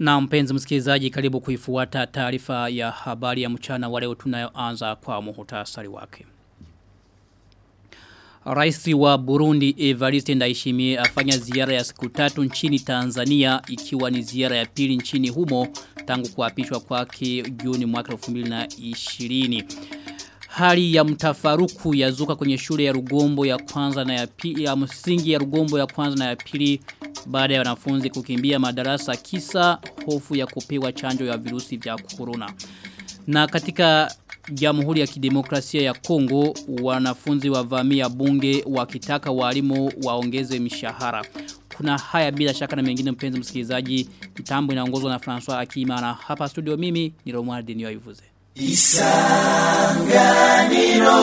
Na mpenzi msikilizaji karibu kuifuata taarifa ya habari ya mchana wa leo tunayoanza kwa muhutasari wake. Raisi wa Burundi Evariste Ndayishimiye afanya ziara ya siku tatu nchini Tanzania ikiwa ni ziara ya pili nchini humo tangu kuapishwa kwake Juni mwaka 2020. Hali ya mtafaruku yazuka kwenye shule ya Rugombo ya kwanza na ya pili ya msingi ya Rugombo ya kwanza na ya pili baada ya wanafunzi kukimbia madarasa kisa hofu ya kupewa chanjo ya virusi vya corona. Na katika Jamhuri ya Kidemokrasia ya Kongo wanafunzi wavamia bunge wakitaka walimu waongeze mishahara. Kuna haya bila shaka na mengine mpenzi msikilizaji. Mtambo inaongozwa na François Akimana. Hapa studio mimi ni Romuald Denio Ivuze. Isanganiro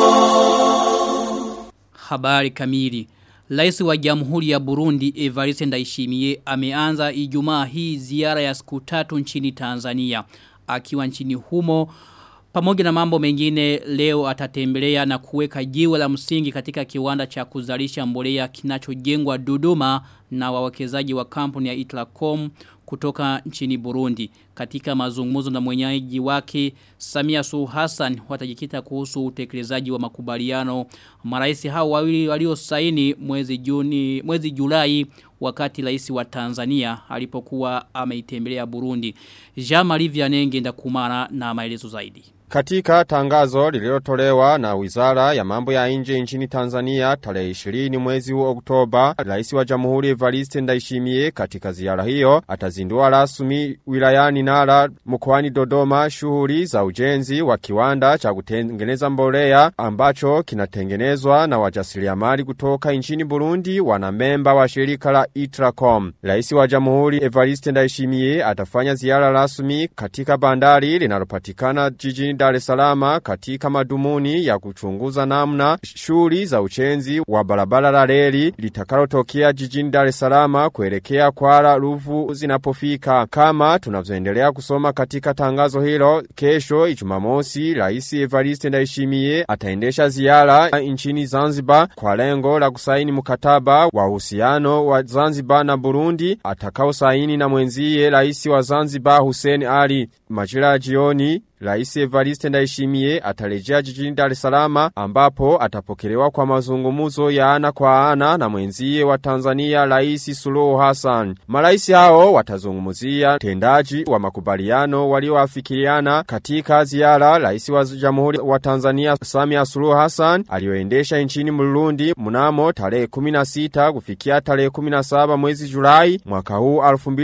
Habari kamili Rais wa Jamhuri ya Burundi Evariste Ndayishimiye ameanza Ijumaa hii ziara ya siku tatu nchini Tanzania. Akiwa nchini humo pamoja na mambo mengine leo atatembelea na kuweka jiwe la msingi katika kiwanda cha kuzalisha mbolea kinachojengwa Dodoma na wawekezaji wa kampuni ya Itlacom kutoka nchini Burundi. Katika mazungumzo na mwenyeji wake Samia Suluhu Hassan watajikita kuhusu utekelezaji wa makubaliano marais hao wawili waliosaini mwezi Juni mwezi Julai wakati rais wa Tanzania alipokuwa ameitembelea Burundi. Jean-Marie Vianenge ndakumana na maelezo zaidi. Katika tangazo lililotolewa na Wizara ya Mambo ya Nje nchini Tanzania tarehe 20 mwezi wa Oktoba, Rais wa Jamhuri Evariste Ndayishimiye katika ziara hiyo atazindua rasmi wilayani Nara mkoani Dodoma shughuli za ujenzi wa kiwanda cha kutengeneza mbolea ambacho kinatengenezwa na wajasiriamali kutoka nchini Burundi wanamemba wa shirika la Itracom. Rais wa Jamhuri Evariste Ndayishimiye atafanya ziara rasmi katika bandari linalopatikana jijini Dar es Salaam katika madumuni ya kuchunguza namna shughuli za uchenzi wa barabara la reli litakalotokea jijini Dar es Salaam kuelekea Kwara Ruvu zinapofika. Kama tunavyoendelea kusoma katika tangazo hilo, kesho Jumamosi Rais Evariste Ndayishimiye ataendesha ziara nchini Zanzibar kwa lengo la kusaini mkataba wa uhusiano wa Zanzibar na Burundi atakao saini na mwenzie Rais wa Zanzibar Hussein Ali. Majira ya jioni Rais Evariste Ndayishimiye atarejea jijini Dar es Salaam ambapo atapokelewa kwa mazungumzo ya ana kwa ana na mwenzie wa Tanzania Rais Suluhu Hassan. Marais hao watazungumzia tendaji wa makubaliano walioafikiana katika ziara Rais wa Jamhuri wa Tanzania Samia Suluhu Hassan alioendesha nchini Burundi mnamo tarehe 16 kufikia tarehe 17 mwezi Julai mwaka huu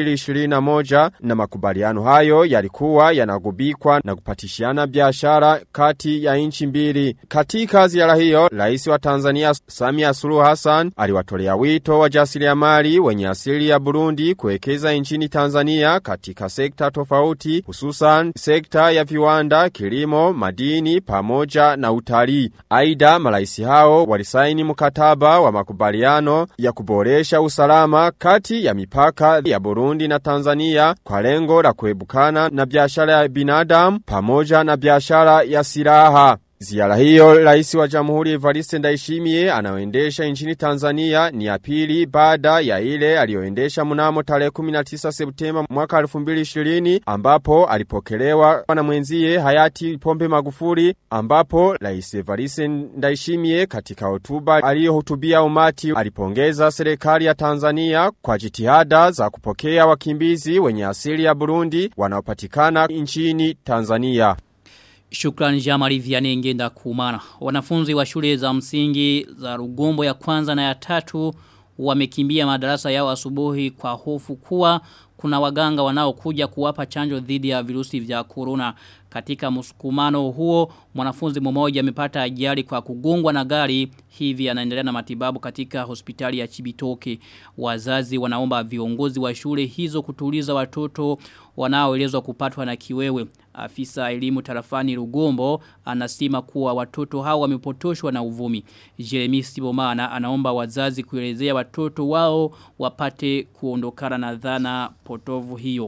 2021 na makubaliano hayo yalikuwa yanagubikwa na kupatishiana biashara kati ya nchi mbili. Katika ziara hiyo, rais wa Tanzania Samia Suluhu Hassan aliwatolea wito wa jasiriamali wenye asili ya Burundi kuwekeza nchini Tanzania katika sekta tofauti, hususan sekta ya viwanda, kilimo, madini pamoja na utalii. Aidha, marais hao walisaini mkataba wa makubaliano ya kuboresha usalama kati ya mipaka ya Burundi na Tanzania kwa lengo la kuebukana na biashara ya binadamu pamoja na biashara ya silaha. Ziara hiyo rais wa jamhuri Evariste Ndayishimiye anaoendesha nchini Tanzania ni ya pili baada ya ile aliyoendesha mnamo tarehe 19 Septemba mwaka 2020 ambapo alipokelewa na mwenzie hayati Pombe Magufuli ambapo rais Evariste Ndayishimiye katika hotuba aliyohutubia umati alipongeza serikali ya Tanzania kwa jitihada za kupokea wakimbizi wenye asili ya Burundi wanaopatikana nchini Tanzania. Shukrani Jamari Vianney ngenda kumana. Wanafunzi wa shule za msingi za Rugombo ya kwanza na ya tatu wamekimbia madarasa yao asubuhi kwa hofu kuwa kuna waganga wanaokuja kuwapa chanjo dhidi ya virusi vya corona. Katika msukumano huo, mwanafunzi mmoja amepata ajali kwa kugongwa na gari, hivi anaendelea na matibabu katika hospitali ya Chibitoke. Wazazi wanaomba viongozi wa shule hizo kutuliza watoto wanaoelezwa kupatwa na kiwewe. Afisa elimu tarafani Rugombo anasema kuwa watoto hao wamepotoshwa na uvumi. Jeremy Sibomana anaomba wazazi kuelezea watoto wao wapate kuondokana na dhana potovu hiyo.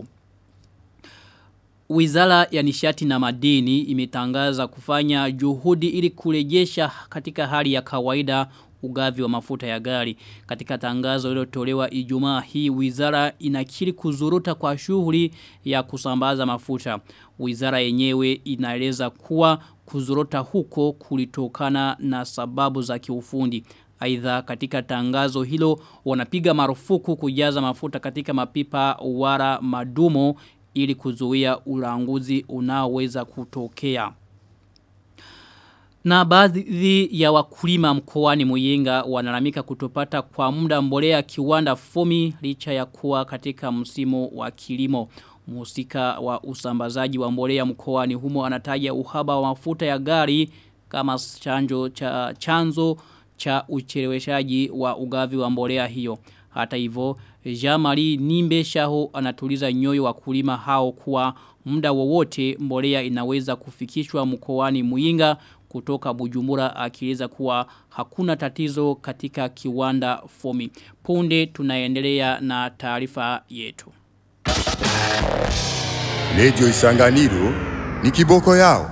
Wizara ya nishati na madini imetangaza kufanya juhudi ili kurejesha katika hali ya kawaida ugavi wa mafuta ya gari. Katika tangazo lililotolewa Ijumaa hii wizara inakiri kuzuruta kwa shughuli ya kusambaza mafuta. Wizara yenyewe inaeleza kuwa kuzorota huko kulitokana na sababu za kiufundi. Aidha katika tangazo hilo wanapiga marufuku kujaza mafuta katika mapipa wara madumo ili kuzuia ulanguzi unaoweza kutokea. Na baadhi ya wakulima mkoani Muyinga wanalamika kutopata kwa muda mbolea kiwanda fomi licha ya kuwa katika msimu wa kilimo. Mhusika wa usambazaji wa mbolea mkoani humo anataja uhaba wa mafuta ya gari kama chanjo cha chanzo cha ucheleweshaji wa ugavi wa mbolea hiyo. Hata hivyo, Jamari Nimbe Shaho anatuliza nyoyo wa kulima hao kuwa muda wowote mbolea inaweza kufikishwa mkoani Muyinga kutoka Bujumbura akieleza kuwa hakuna tatizo katika kiwanda fomi. Punde tunaendelea na taarifa yetu. Radio Isanganiro ni kiboko yao.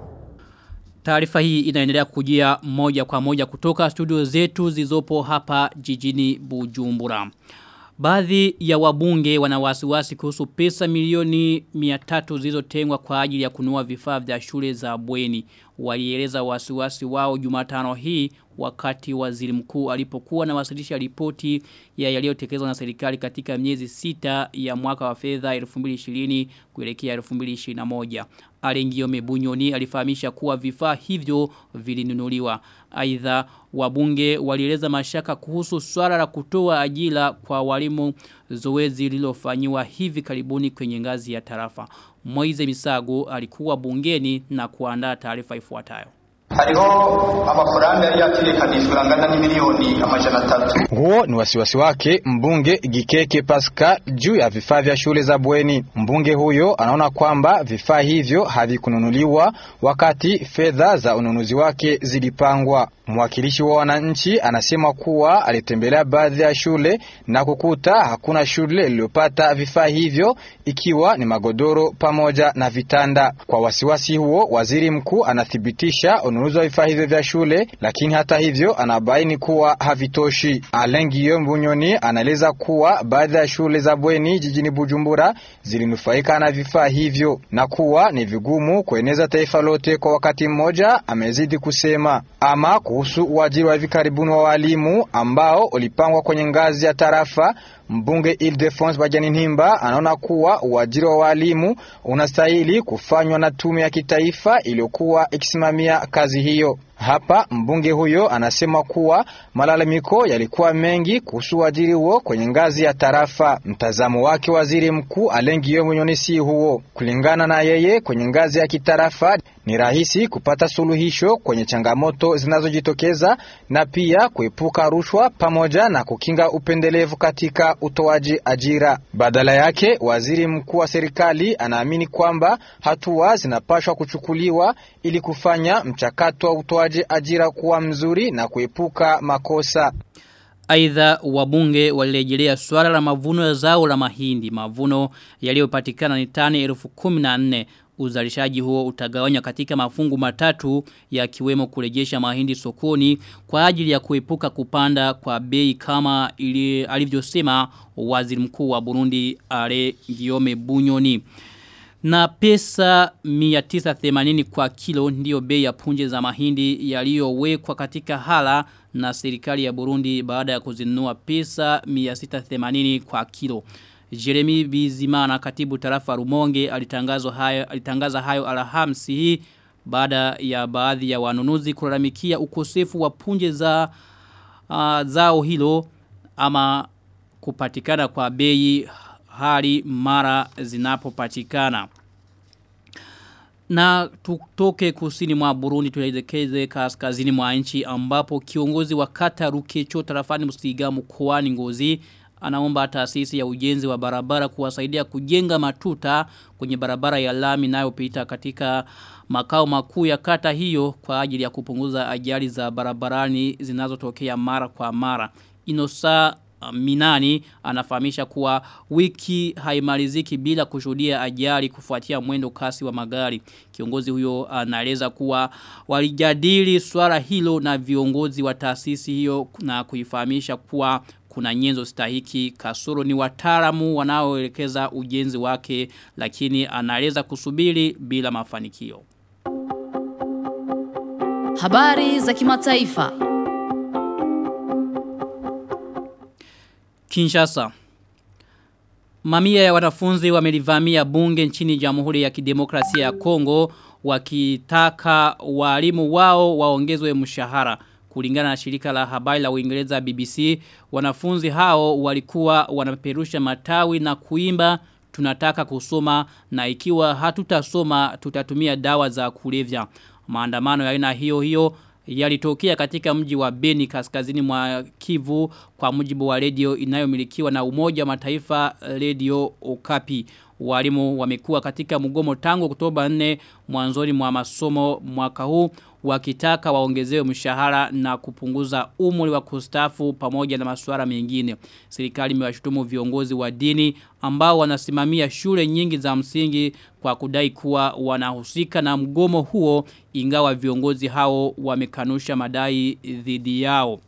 Taarifa hii inaendelea kujia moja kwa moja kutoka studio zetu zizopo hapa jijini Bujumbura. Baadhi ya wabunge wana wasiwasi kuhusu pesa milioni 300 zilizotengwa kwa ajili ya kununua vifaa vya shule za bweni. Walieleza wasiwasi wao Jumatano hii wakati waziri mkuu alipokuwa na wasilisha ripoti ya yaliyotekelezwa na serikali katika miezi sita ya mwaka wa fedha 2020 kuelekea 2021. Alengio Mebunyoni alifahamisha kuwa vifaa hivyo vilinunuliwa. Aidha wabunge walieleza mashaka kuhusu swala la kutoa ajira kwa walimu zoezi lililofanyiwa hivi karibuni kwenye ngazi ya tarafa. Moize Misago alikuwa bungeni na kuandaa taarifa ifuatayo. hariho amafaranga yari yategekanijwe angana n'imiliyoni amajana atatu Huo ni wasiwasi wake mbunge Gikeke Pascal juu ya vifaa vya shule za bweni. Mbunge huyo anaona kwamba vifaa hivyo havikununuliwa wakati fedha za ununuzi wake zilipangwa. Mwakilishi wa wananchi anasema kuwa alitembelea baadhi ya shule na kukuta hakuna shule iliyopata vifaa hivyo ikiwa ni magodoro pamoja na vitanda. Kwa wasiwasi huo, waziri mkuu anathibitisha ununuzi wa vifaa hivyo vya shule, lakini hata hivyo anabaini kuwa havitoshi. Alain Guillaume Bunyoni anaeleza kuwa baadhi ya shule za bweni jijini Bujumbura zilinufaika na vifaa hivyo na kuwa ni vigumu kueneza taifa lote kwa wakati mmoja. Amezidi kusema ama kuhusu uajiri wa hivi karibuni wa walimu ambao ulipangwa kwenye ngazi ya tarafa. Mbunge Ildefonse Bajaninhimba anaona kuwa uajiri wa walimu unastahili kufanywa na tume ya kitaifa iliyokuwa ikisimamia kazi hiyo. Hapa mbunge huyo anasema kuwa malalamiko yalikuwa mengi kuhusu uajiri huo kwenye ngazi ya tarafa. Mtazamo wake waziri mkuu Alain Guillaume Bunyoni si huo. Kulingana na yeye, kwenye ngazi ya kitarafa ni rahisi kupata suluhisho kwenye changamoto zinazojitokeza na pia kuepuka rushwa pamoja na kukinga upendelevu katika utoaji ajira. Badala yake, waziri mkuu wa serikali anaamini kwamba hatua zinapaswa kuchukuliwa ili kufanya mchakato wa utoaji ajira kuwa mzuri na kuepuka makosa. Aidha wabunge walirejelea swala la mavuno ya zao la mahindi. Mavuno yaliyopatikana ni tani elfu kumi na nne. Uzalishaji huo utagawanywa katika mafungu matatu yakiwemo kurejesha mahindi sokoni kwa ajili ya kuepuka kupanda kwa bei kama ili alivyosema waziri mkuu wa Burundi Ale Guillaume Bunyoni. Na pesa 980 kwa kilo ndiyo bei ya punje za mahindi yaliyowekwa katika hala na serikali ya Burundi baada ya kuzinunua pesa 680 kwa kilo. Jeremy Bizimana katibu tarafa Rumonge alitangaza hayo alitangaza hayo Alhamisi hii baada ya baadhi ya wanunuzi kulalamikia ukosefu wa punje za uh, zao hilo ama kupatikana kwa bei hali mara zinapopatikana. Na tutoke kusini mwa Burundi tuelekeze kaskazini mwa nchi ambapo kiongozi wa kata Rukecho tarafani Msiga mkoani Ngozi anaomba taasisi ya ujenzi wa barabara kuwasaidia kujenga matuta kwenye barabara ya lami inayopita katika makao makuu ya kata hiyo kwa ajili ya kupunguza ajali za barabarani zinazotokea mara kwa mara. Inosa Minani anafahamisha kuwa wiki haimaliziki bila kushuhudia ajali kufuatia mwendo kasi wa magari. Kiongozi huyo anaeleza kuwa walijadili swala hilo na viongozi wa taasisi hiyo na kuifahamisha kuwa kuna nyenzo stahiki kasoro ni wataalamu wanaoelekeza ujenzi wake lakini anaeleza kusubiri bila mafanikio. Habari za kimataifa. Kinshasa. Mamia ya wanafunzi wamelivamia bunge nchini Jamhuri ya Kidemokrasia ya Kongo wakitaka walimu wao waongezwe mshahara. Kulingana na shirika la habari la Uingereza BBC, wanafunzi hao walikuwa wanapeperusha matawi na kuimba tunataka kusoma na ikiwa hatutasoma tutatumia dawa za kulevya. Maandamano ya aina hiyo hiyo yalitokea katika mji wa Beni kaskazini mwa Kivu kwa mujibu wa redio inayomilikiwa na Umoja wa Mataifa Radio Okapi. Walimu wamekuwa katika mgomo tangu Oktoba 4 mwanzoni mwa masomo mwaka huu wakitaka waongezewe mshahara na kupunguza umri wa kustafu pamoja na masuala mengine. Serikali imewashutumu viongozi wa dini ambao wanasimamia shule nyingi za msingi kwa kudai kuwa wanahusika na mgomo huo ingawa viongozi hao wamekanusha madai dhidi yao.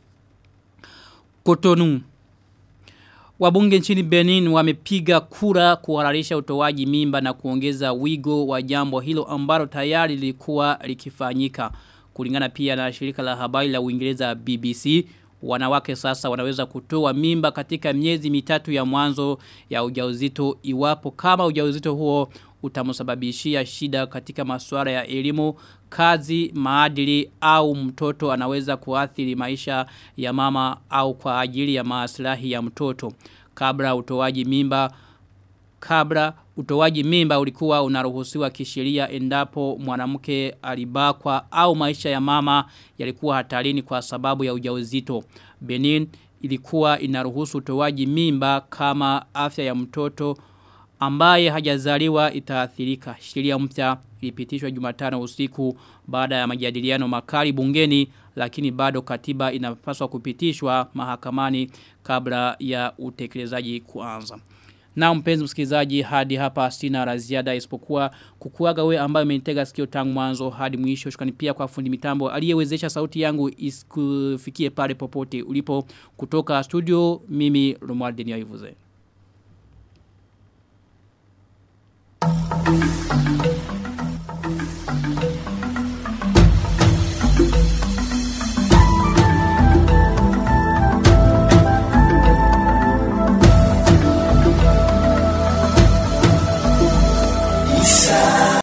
Kotonu Wabunge nchini Benin wamepiga kura kuhararisha utoaji mimba na kuongeza wigo wa jambo hilo ambalo tayari lilikuwa likifanyika. Kulingana pia na shirika la habari la Uingereza BBC, wanawake sasa wanaweza kutoa mimba katika miezi mitatu ya mwanzo ya ujauzito iwapo kama ujauzito huo utamsababishia shida katika masuala ya elimu, kazi, maadili au mtoto anaweza kuathiri maisha ya mama au kwa ajili ya maslahi ya mtoto. Kabla utoaji mimba kabla utoaji mimba ulikuwa unaruhusiwa kisheria endapo mwanamke alibakwa au maisha ya mama yalikuwa hatarini kwa sababu ya ujauzito. Benin ilikuwa inaruhusu utoaji mimba kama afya ya mtoto ambaye hajazaliwa itaathirika. Sheria mpya ilipitishwa Jumatano usiku baada ya majadiliano makali bungeni lakini bado katiba inapaswa kupitishwa mahakamani kabla ya utekelezaji kuanza. Na mpenzi msikilizaji hadi hapa sina la ziada isipokuwa kukuaga we ambaye umenitega sikio tangu mwanzo hadi mwisho shukrani pia kwa fundi mitambo aliyewezesha sauti yangu isikufikie pale popote ulipo kutoka studio mimi Romuald Denio Ivuze.